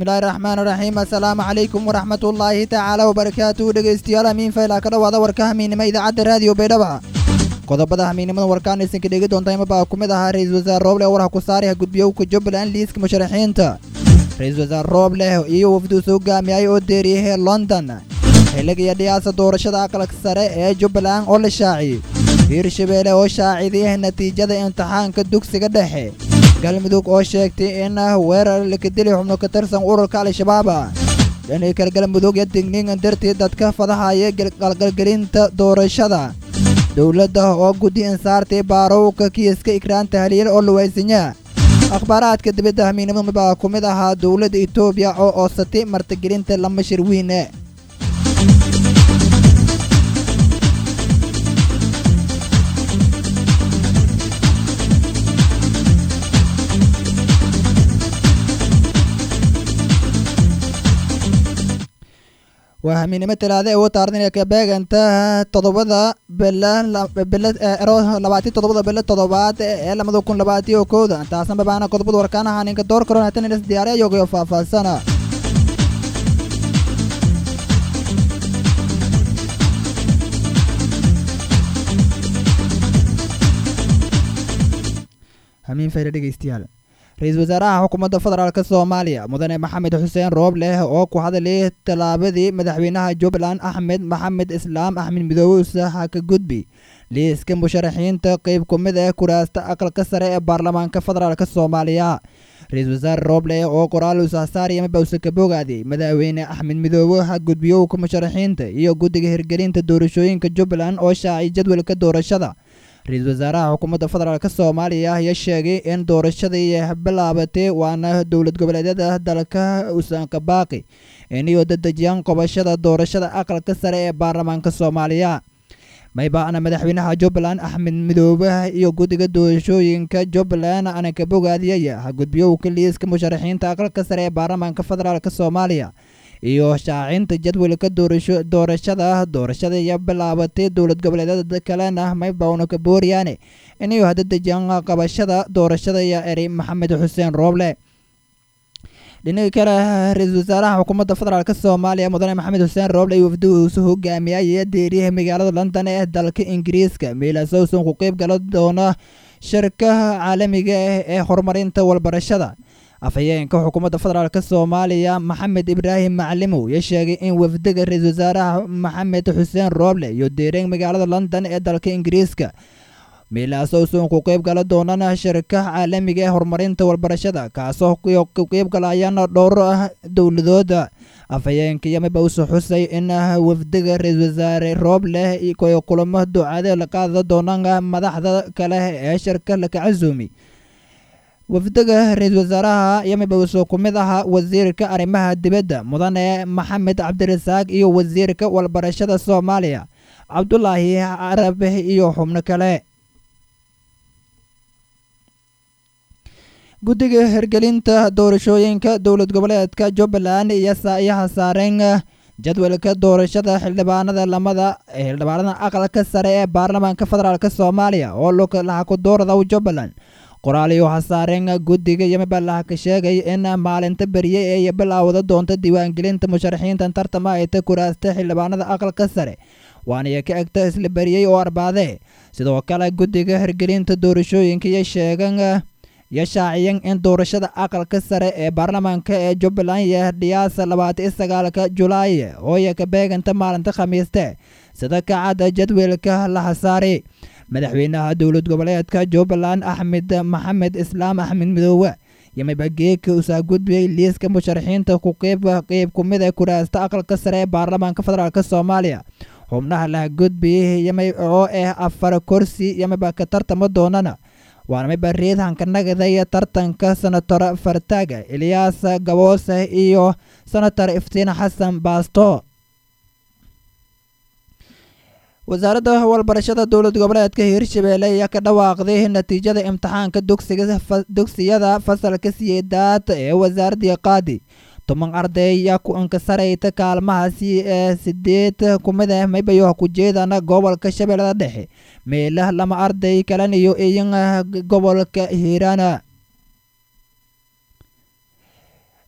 bismillaahi raxmaan raxiim assalaamu calaykum waraxmatullaahi tacaala wabarakaatuhu dhegeystayaal hamiin faylaa ka dhawaada warka hamiinimo idaacadda raadiyo baydhaba qodobada hamiinimada warkaan aysan ka dhegi doonta imabaa ku mid ahaa ra-iisul wasaare rooble warha ku saariha gudbiyowka jubbaland liiska musharaxiinta ra-iisul wasaare rooble iyo wafduus hogaamiyay oo deeriyahee london xilligiyo dhiyaasa doorashada aqalka sare ee jubbaland oo la shaaciyey hiirshabeelle oo shaacidiyah natiijada imtixaanka dugsiga dhexe galmudug oo sheegtay in weerar lakadili xubno ka tirsan ururka al-shabaab dhanii kale galmudug iyo digniingan dartii dadka fadahaya qalgalgelinta doorashada dowladda oo guddi insaartay baarowka kiiska ikraanta haliil oo luwaysanya akhbaaraadka dibadda hamiinimada baa ku mid ahaa dowladda etoobiya oo oosatay martigelinta lama shir weyne waa hamiinimo talaada ee u taardan ka beeganta toddobada bilabaati toddobada bilo toddobaad ee lamada kun labaatiyo kowda taasna babaana qodobada warkaanaha ninka door karoon hatan inas diyaariya yogayo faahfaahsana hamiin fayda dhegeystayaal ra-iisul wasaaraha xukuumadda federaalk soomaaliya mudane maxamed xuseen roobleh oo ku hadalay tallaabadii madaxweynaha jubbaland axmed maxamed islaam axmed midoobe usaha ka gudbi liiska musharaxiinta qeyb ku mid ah kuraasta aqalka sare ee baarlamaanka federaalk soomaaliya ra-iisul wasaare roobleh oo qoraal usahsaariya mabawse ka bogaaday madaxweyne axmed midoobe ha gudbiyowka musharaxiinta iyo guddiga hirgelinta doorashooyinka jubbaland oo shaacay jadwalka doorashada ra-iisul wasaaraha xukuumadda federaalk soomaaliya ayaa sheegay in doorashadii bilaabatay waana dowlad goboleedyada dalka usanka baaqi iniyo dadejiyaan qobashada doorashada aqalka sare ee baarlamaanka soomaaliya maybaana madaxweynaha jubbaland axmed midoobe iyo guddiga doorashooyinka jubbaland anaka bogaadiyaya ha gudbiyowka liiska musharaxiinta aqalka sare ee baarlamaanka federaalk soomaaliya iyo shaacinta jadwalka doorashada doorashada iyo bilaabatay dowlad goboleedyada kalena maybawna ka booriyaane inayu hadadejiyaan qabashada doorashada iyo eri maxamed xuseen rooble dhinaga kale ra-iisul wasaaraha xukuumadda federaalk soomaaliya mudane maxamed xuseen rooble iyo wafduusu hogaamiyay deeriyaha magaalada london ee dalka ingiriiska meelasowson ku qeyb gala doona shirkaha caalamiga ah ee horumarinta walbarashada afhayeenka xukuumadda federaalk soomaaliya maxamed ibraahim maclimow ya sheegay in wafdiga ra-iisul wasaaraha maxamed xuseen rooble iyo deereen magaalada london ee dalka ingiriiska meelaasowson ku qeyb gala doonana shirkaha caalamiga ee horumarinta walbarashada kaasoo ku qeyb galayana dhowr ah dowladooda afhayeenka yamabawse xusay in wafdiga ra-iisul wasaare rooble kulamo ducade la qaada doonana madaxda kale ee shirka laka casuumi wafdiga ra-iisul wasaaraha yamabawse ku mid ahaa wasiirka arrimaha dibadda mudane maxamed cabdirasaaq iyo wasiirka walbarashada soomaaliya cabdulaahi carabe iyo xubno kale guddiga hirgelinta doorashooyinka dowlad goboleedka jubbaland iyo saayaha saareen jadwalka doorashada xildhibaanada lamada xildhibaanada aqalka sare ee baarlamaanka federaalk soomaaliya oo laha ku doorada jubbaland qoraaliyo hasaareen guddiga yamabalaha ka sheegay in maalinta berye ay bilaawda doonta diiwaangelinta musharaxiinta tartama ay ta kuraasta xildhibaanada aqalka sare waanaya ka egta isla beriyey oo arbaade sidoo kale guddiga hirgelinta doorashooyinka iyo sheegan iyo shaaciyeen in doorashada aqalka sare ee baarlamaanka ee jubbaland iyo dhiyaasa labaatan iyo sagaalka julaay ooya ka beeganta maalinta khamiiste sida kacadda jadwalka la hasaari madaxweynaha dowlad goboleedka jubbaland axmed maxamed islaam axmed midoobe yamabageeka usaa gudbiyey liiska musharaxiinta ku qeyb qeyb ku mid ee kuraasta aqalka sare ee baarlamaanka federaalk soomaaliya xubnaha laha gudbiyey yamay oo ah afar kursi yamaba ka tartama doonana waana mayba riidhanka nagada iyo tartanka senator fartaaga eliyaas gaboose iyo senator iftiin xasan baasto wasaaradda walbarashada dowlad goboleedka hiirshabeelle ayaa ka dhawaaqday natiijada imtixaanka dugsiyada fasalka siyeedaad ee wasaaradii qaadi toban arday ayaa ku inkasarayta kaalmahaasi ee sideed kumid ah maybayo ku jeedana gobolka shabeellada dhexe meelah lama arday kalan iyo iyan gobolka hiirana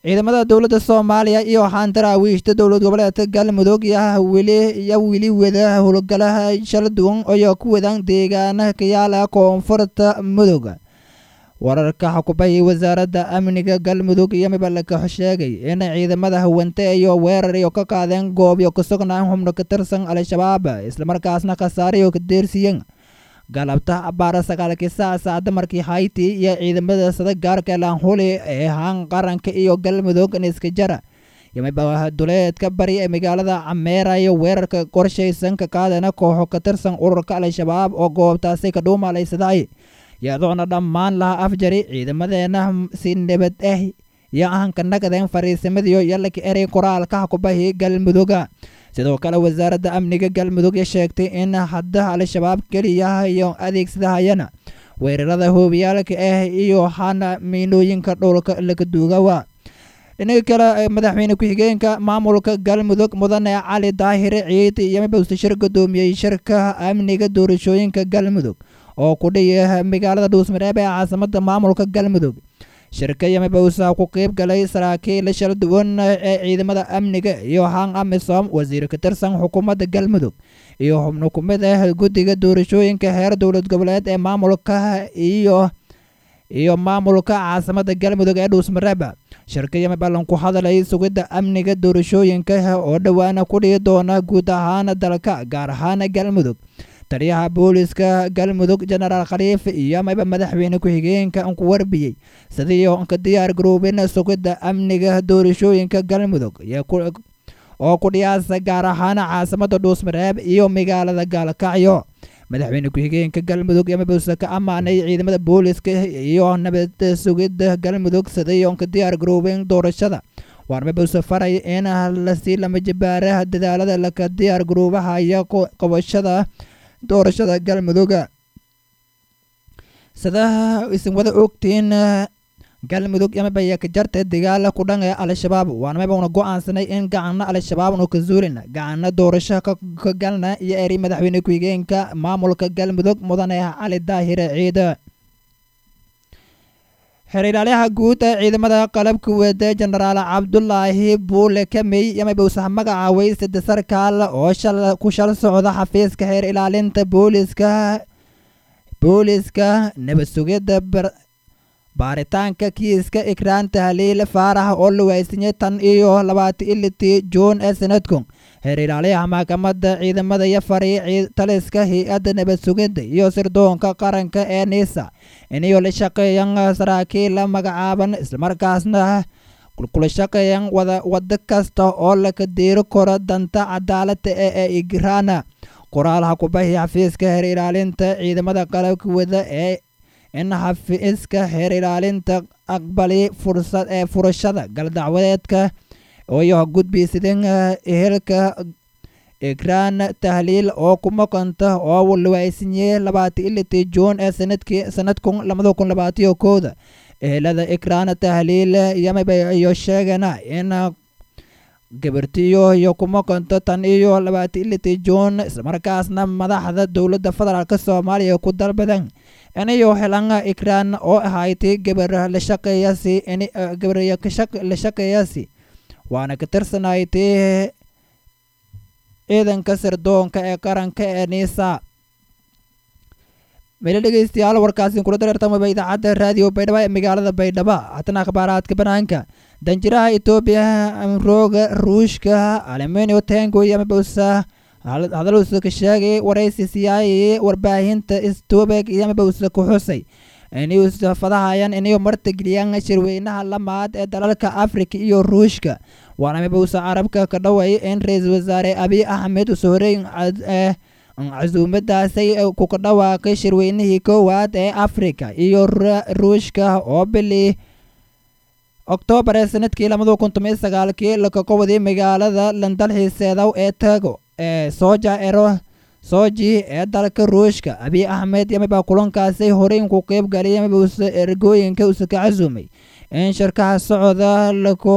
ciidamada dowladda soomaaliya iyo xandaraawiishta dowlad goboleedka galmudug iyo weli iyo weli wada howlgalaha shala duwan oo ku wadaan deegaana kayaala koonfurta mudug wararka xukubahii wasaaradda amniga galmudug iyo mibalka sheegay in ciidamada hawante iyo weerar iyo ka qaadeen goobyo ka sugnaan xubno ka tirsan al-shabaab islamarkaasna khasaarayo ka deersiiyeen galabta abaara sagaalkii saa saacada markii hayti iyo ciidamada sada gaarka laanhuli ee haan qaranka iyo galmudug niska jara yamiba duleedka bari ee magaalada cameera iyo weerarka qorshaysan ka qaadana kooxo ka tirsan ururka al-shabaab oo goobtaasi ka dhuumalaysaday iyadoona dhammaan laha afjari ciidamadeena si nabad ah iyo ahanka nagadeen fariisimadiyo yalaka erey qoraalka xukubahii galmuduga sidoo kale wasaaradda amniga galmudug sheegtay in hadda al-shabaab keliya iyo adeegsadahayana weerarada hoobiyaalka ah iyo hana miinooyinka dhowlka laga duugawa dhinaga kale madaxweyne ku-xigeenka maamulka galmudug mudane cali daahire ciid iyo mibawse shir gudoomiyey shirka amniga doorashooyinka galmudug oo ku dhiya magaalada dhuusmareeb ee caasimada maamulka galmudug shirka yamibawsa ku qeyb galay saraakiil shala duwan ee ciidamada amniga iyo haan amisom wasiir ka tirsan xukuumadda galmudug iyo xubno ku mid ah guddiga doorashooyinka heer dowlad goboleed ee maamulka iyo iyo maamulka caasimada galmudug ee dhuusmareeb shirka yamibalan ku hadalay sugidda amniga doorashooyinka oo dhowaana ku dhihi doona guud ahaan dalka gaar ahaan galmudug taliyaha booliska galmudug jenaraal khaliif iyo amaba madaxweyne ku-xigeenka ku warbiyey sidii ka diyaar garoobin sugidda amniga doorashooyinka galmudug oo ku dhiyaasa gaar ahaan caasimada dhuusmareeb iyo magaalada gaalkacyo madaxweyne ku-xigeenka galmudug yamabuse ka ammaanay ciidamada booliska iyo nabad sugidda galmudug sidii ka diyaar garoobin doorashada waarmabuse faray in lasii lama jabaara dadaalada laka diyaar garoobaha iyo qabashada doorashada galmuduga sidaa isin wada ogtiin galmudug yamabaya ka jarta dagaala ku dhan ee al-shabaab waanamabuna go-aansanay in gacana al-shabaab nu ka zuulina gacana doorasho ka galna iyo eri madaxweyne ku-xigeenka maamulka galmudug mudane cali daahire ciida xeer-ilaaliyaha guud ee ciidamada qalabka wada jenaraal cabdulaahi buule kamey yamabowsaha magacaaway sade sarkaal oo ku shal socda xafiiska xeer ilaalinta booliska booliska nabad sugidda baaritaanka kiiska ikraan tahliil faarax oo la waaysinyay tan iyo labaatan ilitii juun ee sanadkun xeer ilaaliyaha maxkamadda ciidamada iyo fari taliska hay-adda nabad sugidda iyo sirdoonka qaranka ee niisa inayo la shaqeeyan saraakiil la magacaaban islamarkaasna kula shaqeeyan wada wado kasta oo laka diiri karo danta cadaalada ee ee igraana qoraalha kubahi xafiiska heer ilaalinta ciidamada qalabka wada ee in xafiiska heer ilaalinta aqbali fursad ee furashada galdacwadeedka iyo gudbiysidin ehelka ikraan tahliil oo ku maqanta oo lawaysinyey labaatan ilitii juun ee sanadkii sanadkun labada kun labaatiyo kooda ehelada ikraan tahliil yamaba iyo sheegana in gabartiyo iyo ku maqanto tan iyo labaatan ilitii juun islamarkaasna madaxda dowladda federaalk soomaaliya ku dalbadan inayo helan ikraan oo ahayti gabar la shaqeeyasi gabar la shaqeeyasi waana ka tirsanayti ciidanka sirdoonka ee qaranka ee niisa mele dhegeystayaal warkaasi kula dareertamaba idaacadda raadiyo baydhabo ee magaalada baydhabo hatana akhbaaraadka banaanka danjiraha etoobiya rooga ruushka aluminio tengo yamabowsa hadaluusa ka sheegay waraysi siyaayay warbaahinta stobeg yamabowsa ku xusay inuusa fadahayan inayo martigeliyaan shirweynaha lamaad ee dalalka afrika iyo ruushka waana mabowsa carabka ka dhaway in ra-iisul wasaare abiy axmed usohoreyn casuumadaasay ku ka dhawaaqay shirweynihii koowaad ee afrika iyo ruushka oo bili oktoobar ee sanadkii labada kun tomiyo sagaalkii laka qawaday magaalada landalxiiseedaw ee tago ee soja ero soji ee dalka ruushka abiy axmed yamabaa kulankaasi horeyn ku qeyb galay yamabausa ergooyinka usa ka casuumay in shirkaha socda laku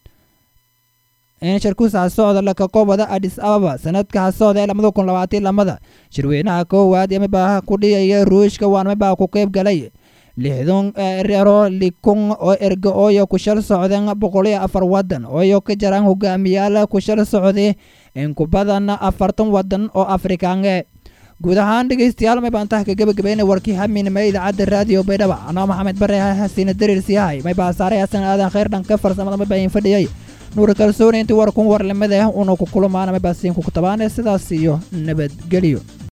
in shirkusaha socda laka qobada adis ababa sanadkaha socda ee labada kun labaatan lamada shirweynaha koowaad yamabaa ku dhiyaya ruushka waanamabaa ku qeyb galay lixdun rero likun oo erga ooyo ku shal socdeen boqol iyo afar wadan ooyo ka jaraan hogaamiyaal ku shal socday in ku badan afartan wadan oo afrikaange guud ahaan dhegeystayaal may baan taha ka gebagabeynay warkii haminima idaacadda raadiyo baydhaba anoo maxamed bare hasiina dariirsiyahay may baa saaray hasan aadan khayr dhanka farsamada may baayin fadhiyay nuur kalsooni intii war kun warlamada una ku kulmaana may baa siin ku tabaane sidaas iyo nabadgelyo